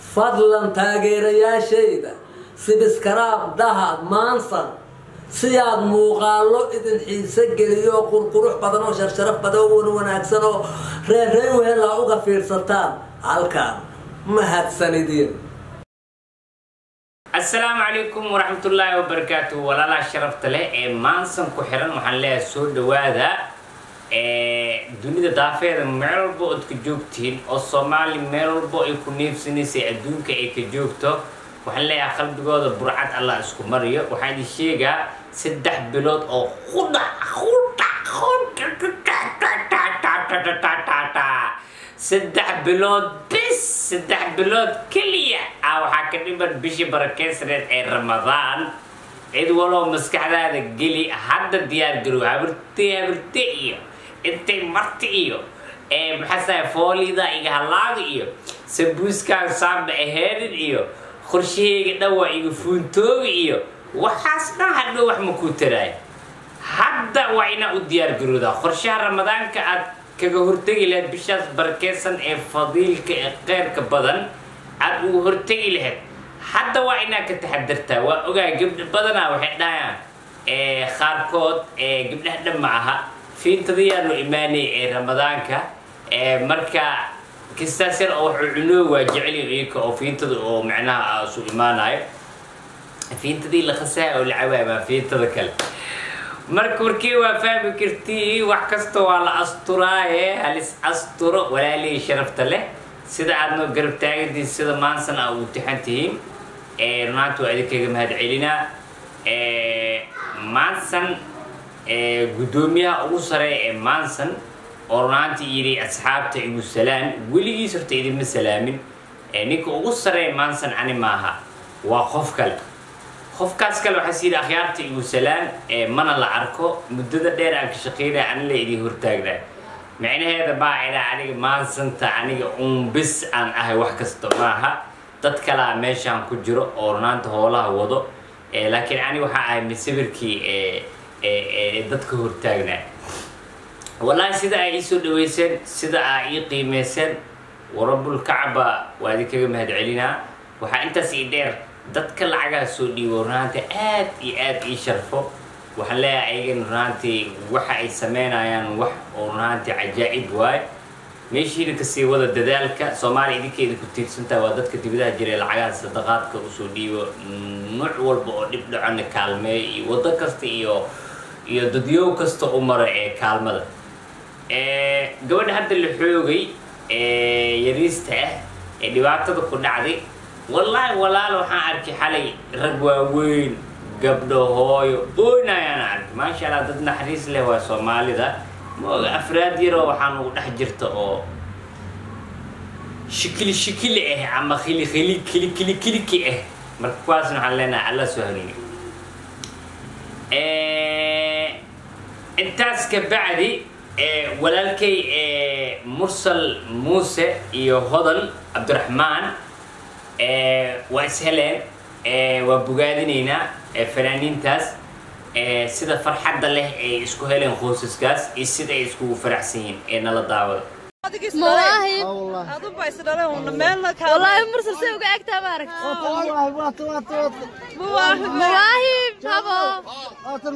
fadlan taageerayaashayda sibiskaraab dahad maansan siyaad muuqaalo idin xiise geliyo oo qurqurux badan oo sharsharaf badan oo wan wanaagsan oo reerrey wehelaa uga fiirsataan halkaan mahadsanidin asalaamu calaykum waraxmatullaahi wabarakaatu walaalaha sharafta leh ee maansan ku xiran waxaan leeyahay soo dhawaada dunida daafeeda meel walba ood ka joogtihiin oo soomaali meel walba ay ku neefsanaysay adduunka ay ka joogto waxaan leeyahay qalbigooda burcad allah isku mariyo waxaan idin sheegaa saddex bilood oo qudhac saddex bilood bis saddex bilood keliya ah waxaa ka dhiman bishii barakeysaneed ee ramadaan cid waloo maskaxdaada geli hadda diyaar garow habirte habirte iyo intay marti iyo maxaasahay foolida iga halaaga iyo sabuuskaan saamba aheedin iyo qorshahayga dhawa iga fuuntooga iyo waxaas dhan hadhow wax ma kuu taraay hadda waa inaa u diyaar garoodaa qorshaha ramadaanka aad kaga hortegi lahayd bishaas barakeysan ee fadiilka ee qeyrka badan aad ugu hortegi lahayd hadda waa inaa ka taxadartaa waa ogaa gabdha badanaa waxay dhahayaan qaarkood gabdhaha dhan ma aha fiintadayaa loo imaanaya ee ramadaanka marka kistaas yar oo wuxuu cunoo waa jeceliyo iyaka oo fiintada oo macnaha isu imaanayo fiintadii la khasaaya oo la cawaabaa fiintada kale marka warkii waa fahmi kartii wax kasta waa la asturaaye halis asturo walaalihii sharafta leh sida aad noo garab taagantihiin sida maansan aa ugu tixan tihiin runaanta waa idinkaga mahad celinaa maansan guddoomiyaha ugu sareeya ee maansan oo runaantii yidhi asxaabta igu salaan weligiis horta idinma salaamin ninka ugu sareeya maansan ani maaha waa qof kale qofkaas kale waxaa siyidhi akhyaarta igu salaan mana la arko muddada dheer aan ka shaqeynaya ani la idin hortaagnaa micnaheeda maa idhaa aniga maansanta aniga uun bis aan ahay wax kasta maaha dad kalaa meeshaan ku jiro oo runaanta hoolaha wado laakiin ani waxaa ahay masawirkii dadka hortaagnaa wallaahi sida ay ii soo dhaweyseen sida aa ii qiimeyseen warabulkacba waa idinkaga mahad celinaa waxaa intaas ii dheer dadka lacagaha soo dhiibo runaantii aad iyo aad ii sharfo waxaan leeyahay ayagan runaantii waxa ay sameynayaan wax oo runaantii cajaa'ib waay meeshiina kasii wada dadaalka soomaaliya idinkeeda ku tiirsantaha waa dadka dibadaha jira ee lacagaha sadaqaadka usoo dhiibo nuuc walba oo dhib dhacona kaalmeeyo iyo waddo kasta iyo iyo dadyow kasta u mara ee kaalmada gabadha hadda la xoogay yariista ah ee dhibaatada ku dhacday wallaahi walaal waxaan arkay xalay rag waaweyn gabdho hooyo ooyna ayaan arkay maasha allah dad naxariis leh waa soomaalida maoga afraad yaroo waxaan ugu dhex jirta oo shikili shikili ah ama khili khili kili kili kiliki ah marka kuwaasna waxaan leenahay alla soo hanuuni intaas ka bacdi walaalkay mursal muuse iyo hodan cabdiraxmaan waa isheleen waa bogaadinaynaa fanaaniintaas sida farxadda leh ay isku heleen qoysaskaas iyo sida ay iskugu faraxsan yihiin ee nala daawada مواهب aduba isdhaleen meelna والله مرسل سوي قاعد تبارك مواهب بابا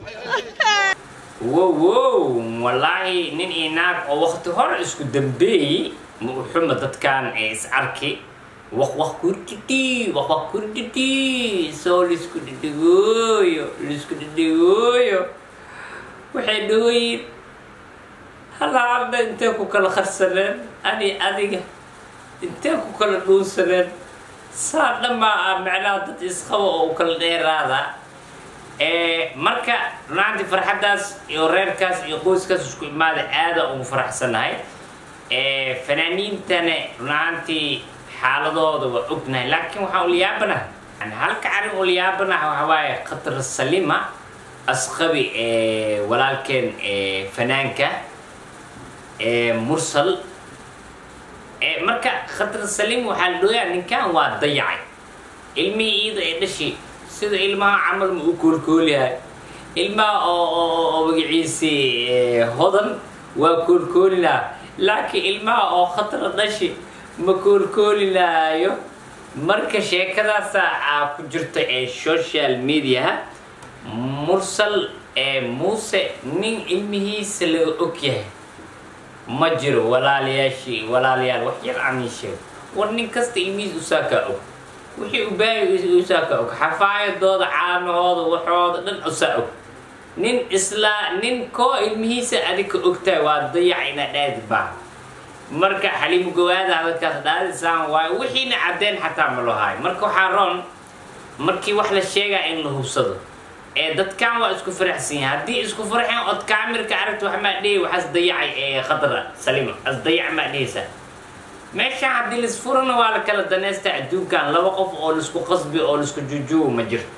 wow wow wallaahi nin iyo naag oo wakti hore isku dambeeyey ma u xuma dadkan ee is arki waq waq kurdhidhi waq waq kurdhidhi soo laisku dhidhigooyo laisku dhidhigooyo waxay dhahoyin halaadha intee ku kala qarsaneen ani adiga intee ku kala dhuunsaneen saa dhammaa ah macnaha dad isqaba oo u kala dheeraada marka runaantii farxaddaas iyo reerkaas iyo qoyskaas isku imaada aada ugu faraxsanahay fanaaniintana runaantii xaaladooda waa ognahay laakiin waxaan ulyaabanaha halka arrin ulyaabanaha waxa waaye khatar salima asqabi walaalkeen fanaanka mursal marka khatar salim waxaa la dhooyaa ninkan waa dayacay ilmihii iida ee dhashi sida ilmaha camal ma u koolkooliyahay ilmaha oo oo magaciisi hodan waa koolkoolinaa laakiin ilmaha oo khatara dhashi ma koolkoolinaayo marka sheekadaasa aa ku jirta ee social mediaha mursal ee muuse nin ilmihiisa laga og yahay ma jiro walaalayaashii walaalayaal wax yar aan ii sheego war nin kasta ilmihiis usaakaa og wixii u baahi usaakaa og xafaayadooda caanahooda waxooda dhan usaa og nin islaa nin koo ilmihiisa adika ogtahay waa dayac inaad dhaadi baa marka xaliimo gowaada hadalkaas dhaadisaan waayo wixiina caddeen xataa ma loo haayo marka waxaa roon markii wax la sheegaa in la hubsado ee dadkan waa isku faraxsan yahay haddii isku farxeen ood kaamirka aragta wax maa dhihi waxaas dayacay ee khadra salima as dayac maa dhihaysaa meeshaan haddii laisfurana waa la kala danaysta adduunkan laba qof oo laisku qasbi oo laisku jujuubo ma jirto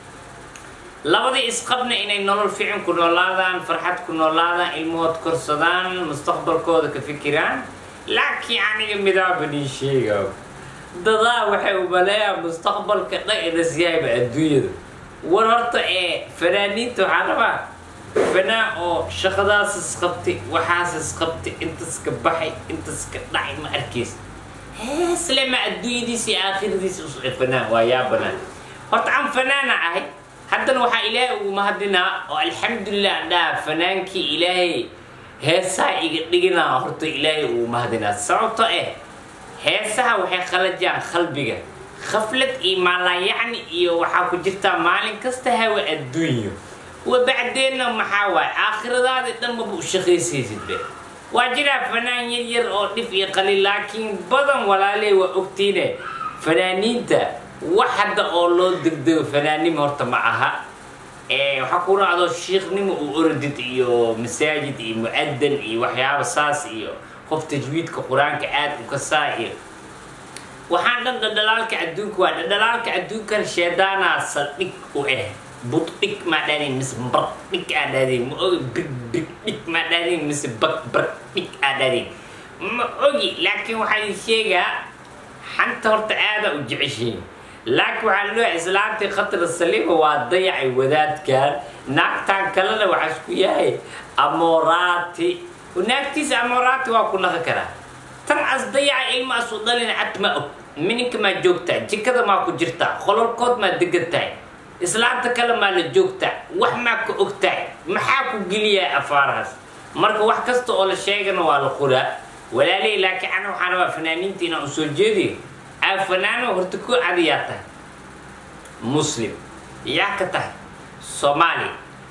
labadii isqabna inay nolol fiican ku noolaadaan farxad ku noolaadaan ilmahood korsadaan mustaqbalkooda ka fikiraan laakiin aniga midaabanii sheega dadaa waxay umaleeyaan mustaqbalka dhan inas yahayba adduunyada war horta ee fanaaniinta waxaa rabaa fanaan oo shaqadaas isqabtay waxaas isqabtay intas ka baxay intas ka dhacay ma arkaysa heesle ma adduunyadiisa iyo aakhiradiisa us fanaan waa yaa banaan horta aan fanaana ahay haddana waxaa ilaahay ugu mahadinaa oo alxamdulilah aan dhaha fanaankii ilaahay heesaha iga dhiginaa horta ilaahay ugu mahadinaa sababto eh heesaha waxay qalajaan qalbiga khaflad iyo maalayacni iyo waxaa ku jirtaa maalin kasta hawa adduunyo wabacdeenna maxaa waaye aakhiradaadi dhan maba u shaqaysaysid be waa jiraa fanaan yar yar oo dhif iyo qalil laakiin badan walaalee waa ogtiine fanaaniinta wax hadda oo loo degdego fanaannimo horta ma aha waxaa ku raacdo shiikhnimo uu orodid iyo masaajid iyo mu-adan iyo waxyaaba saas iyo qof tajwiidka qur-aanka aad u kasaa iyo waxaan dhan dhadhalaalka adduunka waa dhadhalaalka adduunkan sheedaanaa saldhig u ah buddhig maa dhaadin mise bardhig aa dhaadin ma ogi big big dhig maa dhaadin mise bag bardhig aa dhaadin ma ogi laakiin waxaan sheegaa xanta horta aada u jeceshiin laakiin waxaa loo islaantii khatar saliima waa dayacay wadaadkan naagtan kalena waxaa isku yahay amoraati naagtiisa amoraati waa ku naqi karaa tan as dayaca ilma asu dhalin cad ma og mininka maa joogtaa jikada maa ku jirtaa qololkood maa degan tahay islaanta kale maa la joogtaa wax maa ka og tahay maxaa ku geliyaa afaarahaas marka wax kasta oo la sheegana waa la quraa walaaley laakiin ana waxaan rabaa fanaaniinta inaan usoo jeediyo aa fanaano horta ku adiyaa tahay muslim yaa ka tahay soomaali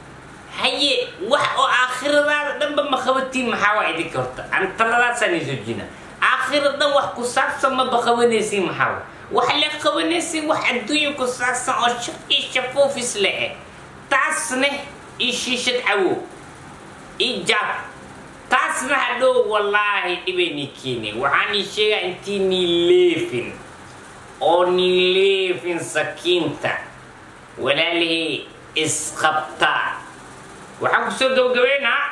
haye wax oo aakhiradaada dhanba ma qabatiin maxaa waa idinka horta aan taladaasaan isoo jina aakhira dhan wax ku saabsan maba qabanaysiin maxaa waa wax le qabanaysiin wax adduunya ku saabsan oo shaq iyo shafuufis le eh taasne iyo shiishad cawow iyo jaab taasna hadhow wallaahi dhibayni keeni waxaan ii sheegaa intii nii leefin oo nii leefin sakiinta walaalihii isqabtaa waxaan kusoo gabagabeynaa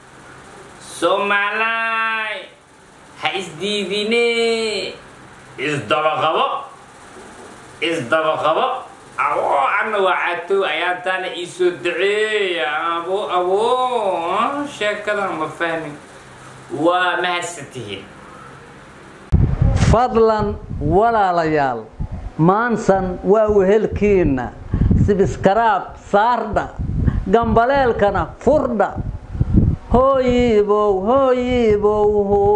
soomaalaay ha isdiidine isdabaqabo isdabaqabo abo anna waa caatow ayaantaana iisoo daceeya abo abo sheekadan ma fahmin waa mahadsantihiin fadlan walaalayaal maansan waa wehelkiinna sibiskaraab saardha gambaleelkana furdha hooyiibow hooyiibow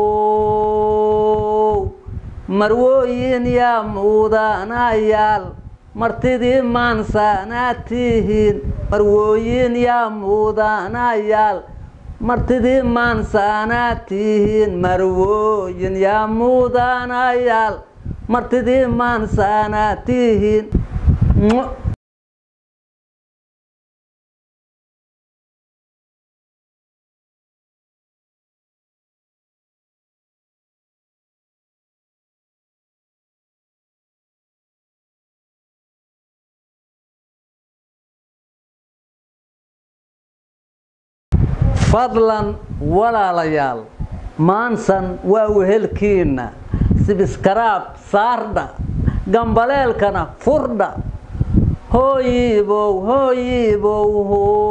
how marwooyin yaa muudanayaal martidii maansaanaad tihiin marwooyin yaa muudanayaal martidii maansaanaad tihiin marwooyin yaa muudanayaal martidii maansaanaad tihiin fadlan walaalayaal maansan waa wehelkiinna sibiskaraab saardha gambaleelkana furdha hooyiibow hooyiibow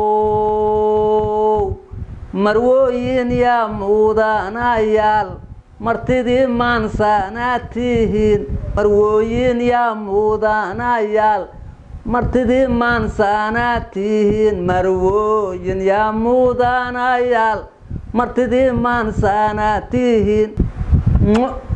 how marwooyin yaa muudanayaal martidii maansaanaad tihiin marwooyin yaa muudanayaal martidii maansaanaad tihiin marwooyin yaa muudanayaal martidii maansaanaad tihiin